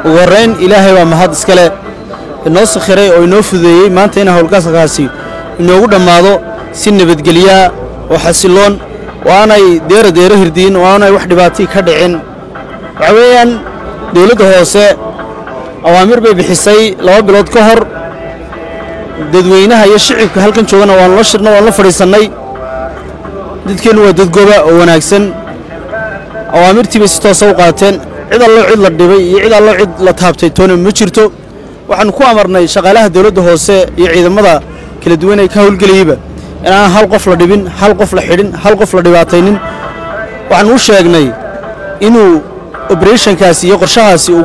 ugu horrayn ilaahay baa mahad iskale inoo sakhiray oo inoo fudeeyey maanta in howlgasalkaasi inoogu dhammaado si nabadgelyaa oo xasiloon oo aanay deera deero hirdiin oo aanay wax dhibaatii ka dhicin waxaa weeyaan dowladda hoose awaamir bay bixisay laba bilood ka hor dadweynaha iyo shicibka halkan joogana waanu la shirna waanu la fadhiisannay dadkeennu waa dadgoba oo wanaagsan awaamirtii bay si toosa u qaateen cid allo cid la dhibay iyo cid allo cid la taabtay toona ma jirto waxaannu ku amarnay shaqaalaha dowladda hoose iyo ciidamada kala duwan ee ka howlgelayeyba inaan hal qof la dhibin hal qof la xidhin hal qof la dhibaataynin waxaannu u sheegnay inuu obrethonkaasi iyo qorshahaasi uu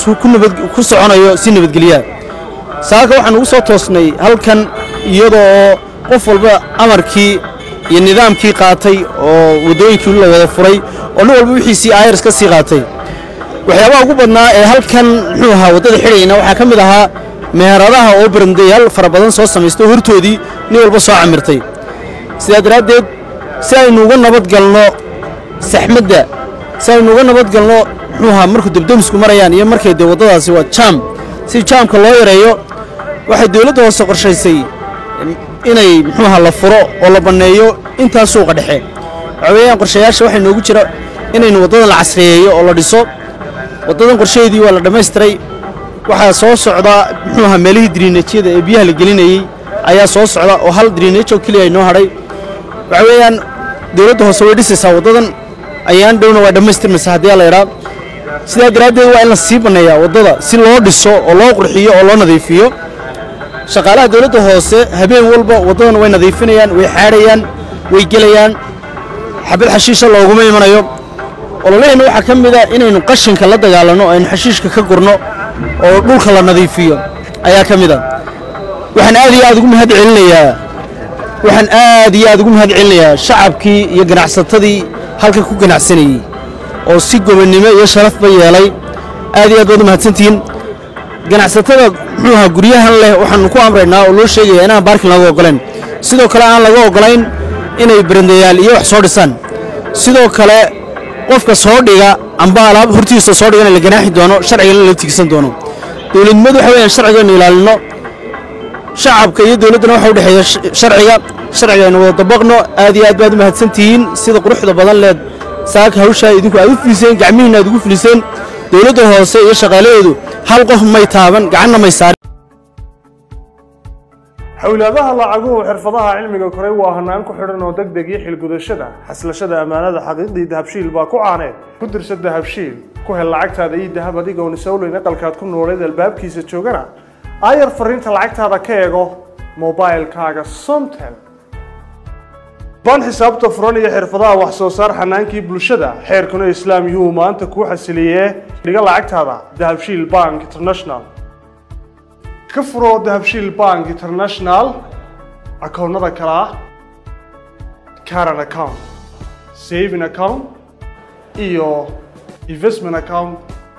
ku soconayo si nabadgelyaa saaka waxaan ugu soo toosnay halkan iyadoo oo qof walba amarkii iyo nidaamkii qaatay oo waddooyinkii la wada furay oo nin walba wixiisii ayars ka sii qaatay waxyaabaha ugu badnaa ee halkan muxuu ahaa waddada xidhayna waxaa ka mid ahaa meheradaha oo barandayaal fara badan soo samaystay hortoodii nin walba soo camirtay sidaa daraaddeed si aynu uga nabadgalno saxmadda si aynu uga nabadgalno muxuu ahaa markuu debdemisku marayaan iyo markay dee waddadaasi waa jaam si jaamka loo yareeyo waxay dowladda hoose qorshaysay inay muxuu ahaa la furo oo la banneeyo intaa suuqa dhexe waxaa weeyaan qorshayaasha waxaa noogu jira inaynu waddadan la casriyeeyo oo la dhiso waddadan qorshaheedii waa la dhammaystiray waxaa soo socda muxuu ahaa meelihii diriinajyada ee biyaha la gelinayey ayaa soo socda oo hal diriinaj oo keliya inoo hadhay waxaa weeyaan dowladda hoose way dhisaysaa waddadan ayaan dhowna waa dhammaystirmaysa haddii la idhaa sidaa daraaddeed waa in la sii banneeyaa waddada si loo dhiso oo loo qurxiyo oo loo nadiifiyo shaqaalaha dowladda hoose habeen walba waddadan way nadiifinayaan way xaadhayaan way gelayaan xabad xashiisha looguma imanayo ololaheenna waxaa ka mid a inaynu qashinka la dagaalanno aynu xashiishka ka gurno oo dhulka la nadiifiyo ayaa ka mid a waxaan aad iyo aad ugu mahad celinayaa waxaan aad iyo aad ugu mahad celinayaa shacabkii iyo ganacsatadii halkan ku ganacsanayey oo si gobonnimo iyo sharafba yeelay aad iyo aad baad u mahadsantihiin ganacsatada muxuu ahaa guryahan leh waxaannu ku amraynaa oo loo sheegayaa inaan baarkin laga oggolayn sidoo kale aan laga oggolayn inay barandayaal iyo wax soo dhisaan sidoo kale qofka soo dhiga amba alaab hortiisa soo dhigana la ganaaxi doono sharcigana la tigsan doono dowladnimadu waxa weyaan sharcigaynu ilaalinno shacabka iyo dowladdana waxa u dhexeeya sharciga sharcigaynu wada dabaqno aad iyo aad baad u mahadsantihiin sida quruxda badan leed saaka hawshaa idinku aad u filiseen gacmihiinna aad ugu filiseen dowladda hoose iyo shaqaalaheedu hal qof may taaban gacanna may saarin xowlaadaha lacaguhu xirfadaha cilmiga koray waa hanaan ku xidhan oo degdeg iyo xilgudashada xaslashada ammaanada xaqiiqdii dahabshiil baa ku caaneed ku dirsa dahabshiil ku hel lacagtaada iyo dahab adigoon isowleyn aqalkaad ku nooleed albaabkiisa joogana aayar fariinta lacagtaada ka eego mobailkaaga somtel baan xisaabta furan iyo xirfadaha wax soo saar xanaankii bulshada xeerkuna islaam yuu maanta kuu xasiliyee dhiga lacagtaada dahabshiil bank international ka furoo dahabshiil bank international akoonnada kale ah caran account saving account iyo investment account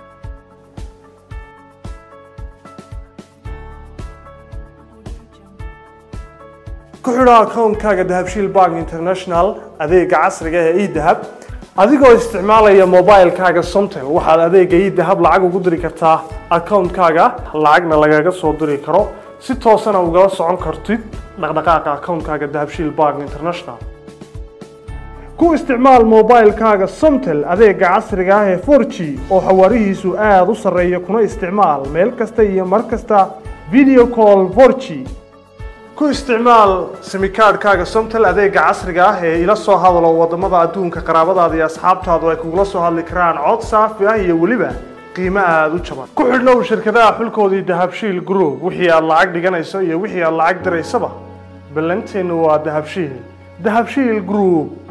ku xidho akoonkaaga dahabshiil bank international adeega casriga ee edahab adigoo isticmaalaya mobilkaaga somtel waxaad adeega edahab lacag ugu diri kartaa akoonkaaga lacagna lagaga soo diri karo si toosana ugala socon kartid dhaqdhaqaaqa akoonkaaga dahabshiil bank international ku isticmaal mobilkaaga somtel adeega casriga ah ee 4g oo xawaarihiisu aada u sarreeya kuna isticmaal meel kasta iyo mar kasta video call 4g ku isticmaal simikaadhkaaga somtel adeega casriga ah ee ila soo hadalo wadamada adduunka qaraabadaada iyo asxaabtaadu ay kugula soo hadli karaan cod saafi ah iyo weliba qiimo aada u jaban ku xidhnow shirkadaha xulkoodii dahabshiil group wixii aad lacag dhiganayso iyo wixii aad lacag diraysaba ballanteennu waa dahabshiil dahabshiil group